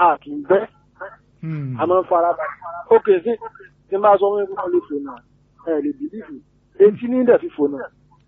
a kì í bẹ́ Hmm. a máa ń fara balẹ̀ ok sí tí n bá sọ wọn kó lè fò náà ẹ lè bìlífù etí ní dẹ̀ fi fò náà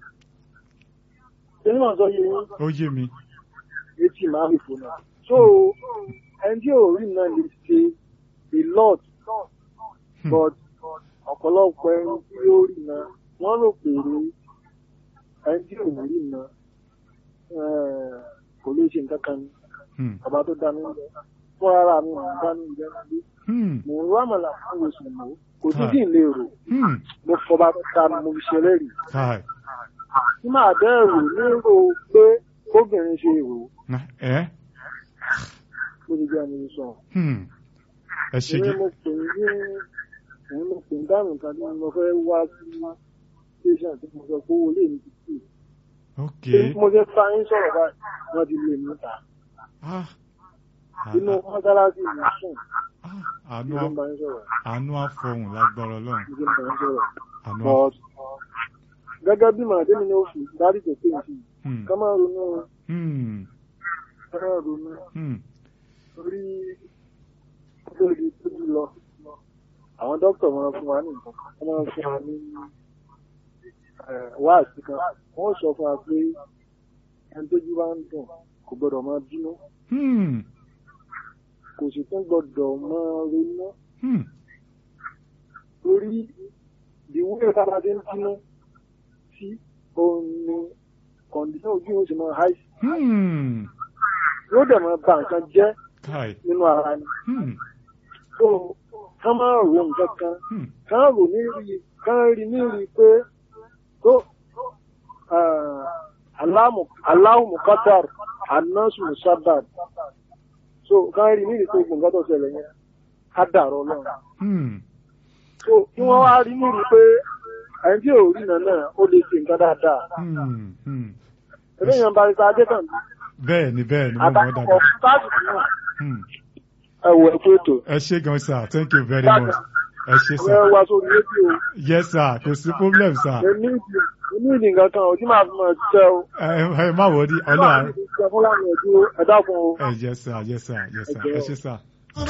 èyí náà sọ yìí ó yé mi. etí máa fi fò náà so ẹni tí ò rí náà lè ṣe a lot Hmm. but ọ̀pọ̀lọpọ̀ ẹni tí ó rí náà wọ́n rò pé ẹni tí ò rí náà eh, kò lè ṣe nǹkan kan ní Hmm. ọba tó dá mi ń bẹ fún ara mi mò ń dá mi ń bẹ nílé Hmm. mò ń rámọ̀lá fún oṣù mọ́ kò sí Káì. kí n lè rò Hmm. mo fọba tó dá mi mo fi ṣe lẹ́rìí Káì. tí màá bẹ́ẹ̀rù nírò pé kóbìnrin ṣe rò ó Na- ẹ́ bó ti jẹ́ mi sọ. Hmm. ẹ ṣe èmi gí. mo pè ní èmi mo pè ní dáhùn kan tí mo fẹ́ wá sí station tí mo sọ pé owó lè mi ti kú. ok. Bí mo ṣe fa yín sọ̀rọ̀ báyìí wọ́n ti lè mí ta. Ah. inú mọ́sálásí mi sùn Ah. bí àánú mo á- ń bá yín sọ̀rọ̀ àánú àfọhùn lágbára Ọlọ́run. bí mo ń bá yín sọ̀rọ̀. àánú á- but gẹ́gẹ́ bí màdé mi ní oṣù dárí tó pé nǹkan Hmm. ká máa ronú Hmm. ká máa ronú Hmm. torí tó di tójú lọ àwọn dókítà máa fún wa ní nǹkan wọ́n máa fún wa ní eh, wáàsí kan wọ́n sọ fún wa pé ẹni tójú bá ń dùn kò gbọ́dọ̀ máa bínú Hmm. kò sì tún gbọ́dọ̀ máa ronú Hmm. torí ìwúrẹ́ sábà ti ń bínú sí òun ni kọ̀ǹdíṣàn ojú yóò sì máa háìsì Hmm. yóò dẹ̀ máa ba nǹkan jẹ́ Káì. nínú ara ni. Hmm. so ká máa ro nǹkan kan Hmm. ká rò ní rí ká rí ní rí pé tó aláhùn qatar anásù musabbad so ká rí ní rí pé gbogbo nǹkan tó ṣẹlẹ̀ yẹn ká dàrọ náà Hmm. so kí wọ́n wá rí ní rí pé ẹni tí ò rí náà náà ó lè ṣe nǹkan dáadáa Hmm. Hmm. eléyàn bá rí sáájẹ́ tàn bẹ́ẹ̀ ni bẹ́ẹ̀ ni mo mọ̀ ọ́ àtàkùn dáadáa. táàbù náà Hmm. ẹ wọ ẹ pé ètò ẹ ṣé gan sir thank you very much ẹ ṣé ẹ sir wá sórí rédíò yes sir kò sí problem sir èmi ìdí èmi ìdí nǹkan kan ò tí màá fi máa ṣiṣẹ́ o. ẹ ẹ má wọrí ọlọ́run Ṣé fún láwọn ẹ̀dúró ẹ dákun o. ẹ yes sir yes sir yes sir ẹ ṣé sir.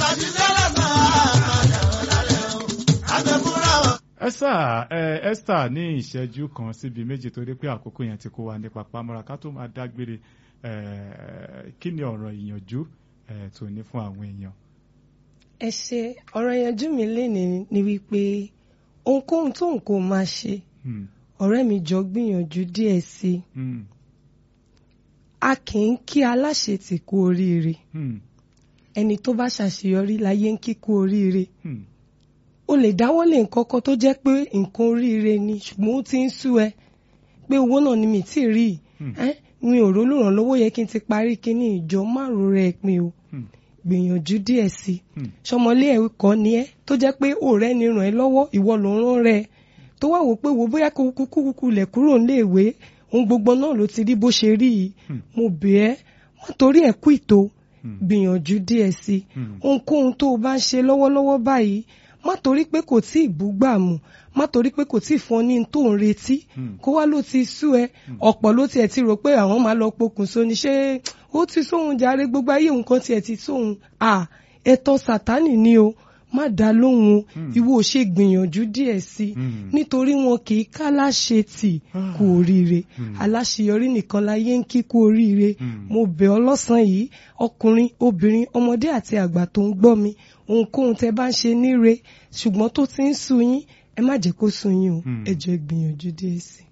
ẹ sà ẹ Esther ní ìṣẹ́jú kan síbi méjì torí pé àkókò yẹn ti kó wa nípa pamọ́ra ká tó máa dágbére ẹ kí ni ọ̀rọ̀ ìyànjú ẹ tó ní fún àwọn èèyàn. ẹ ṣe ọ̀rọ̀ yanjú mi lénìí ni wípé ohunkóhun tó ń kó máa ṣe Hmm. ọ̀rẹ́ mi jọ gbìyànjú díẹ̀ sí i Hmm. a kì í kí aláṣetì kú oríire Hmm. ẹni tó bá ṣàṣeyọrí láyé ń kí kú oríire Hmm. o lè dáwọ́lé nǹkan kan tó jẹ́ pé nǹkan oríire ni ṣùgbọ́n ó ti ń sú ẹ pé owó náà ni mi tí ì rí Hmm. ẹ mi ò rólùrànlọ́wọ́ yẹ kí n ti parí kíní ìjọ márùn rẹ pin o Hmm. gbìyànjú díẹ̀ sí i Hmm. ṣọmọlé ẹ̀kọ́ ni ẹ́ tó jẹ́ pé ọ̀rẹ́ ni ràn ẹ́ lọ́wọ́ ìwọ ló ń rán rẹ tó wá wò pé wo bóyá kó kúkú kúkú lẹ̀ kúrò níléèwé ohun gbogbo náà ló ti rí bó ṣe rí yìí Hmm. mo bẹ̀ ẹ́ má torí ẹ̀ kú ìtò Hmm. gbìyànjú díẹ̀ sí i Hmm. ohunkóhun tó o bá ń ṣe lọ́wọ́lọ́wọ́ báyìí má torí pé kò tí ì búgbàmù má torí pé kò tí ì fún ọ ní tó ń retí Hmm. kó wá ló ti sú ẹ ọ̀pọ̀ ló tiẹ̀ ti rò pé àwọn máa lọ pokùnso ni ṣé ó ti sóhun jàre gbogbo ayé nǹkan tiẹ̀ ti sóhun à ẹ̀tọ́ sátánì ni o má dá lóhùn o Hmm. ìwọ ò ṣe gbìyànjú díẹ̀ sí i Hmm. nítorí wọn kì í ká láṣẹ tì Ah. kú oríire Hmm. aláṣeyọrí nìkan láyé ń kí kú oríire Hmm. mo bẹ̀ ọ́ lọ́sàn-án yìí ọkùnrin obìnrin ọmọdé àti àgbà tó ń gbọ́ mi ohunkóhun tẹ bá ń ṣe níre ṣùgbọ́n tó ti ń sú yín ẹ má jẹ́ kó sú yín o Hmm. ẹ jẹ́ gbìyànjú díẹ̀ sí i.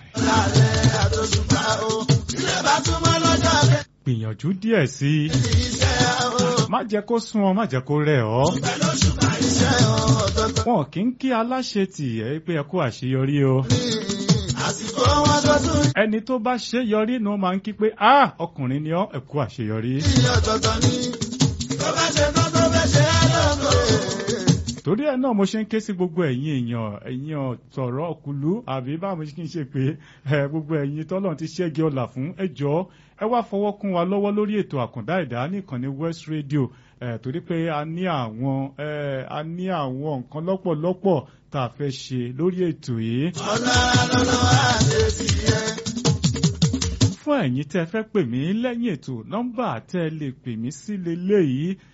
gbìyànjú díẹ̀ sí i má jẹ́ kó sún ọ má jẹ́ kó rẹ̀ ọ́. wọn kì í kí aláṣẹ tì ẹ́ pé ẹ kú àṣeyọrí o. ẹni tó bá ṣe yọrí ni wọ́n máa ń kí pé ah ọkùnrin ni ọ́ ẹ kú àṣeyọrí. torí ẹ náà mo ṣe ń ké sí gbogbo ẹ̀yin èèyàn ẹ̀yin ọ̀tọ̀rọ̀ ọ̀kùlú àbí báwo mo ṣe kí n ṣe pé ẹ gbogbo ẹ̀yin tọ́lọ́run ti ṣẹ́gi ọ̀là fún ẹ jọ̀ọ́ ẹ wá fọwọ́ kún wa lọ́wọ́ lórí ètò àkàndá ẹ̀dá nìkànnì West Radio ẹ torí pé a ní àwọn ẹ a ní àwọn nǹkan lọ́pọ̀lọpọ̀ tá a fẹ́ ṣe lórí ètò yìí. fún ẹ̀yin tẹ́ fẹ́ pè mí lẹ́yìn ètò nọ́mbà tẹ́ lè pè mí sí lélẹ́yìí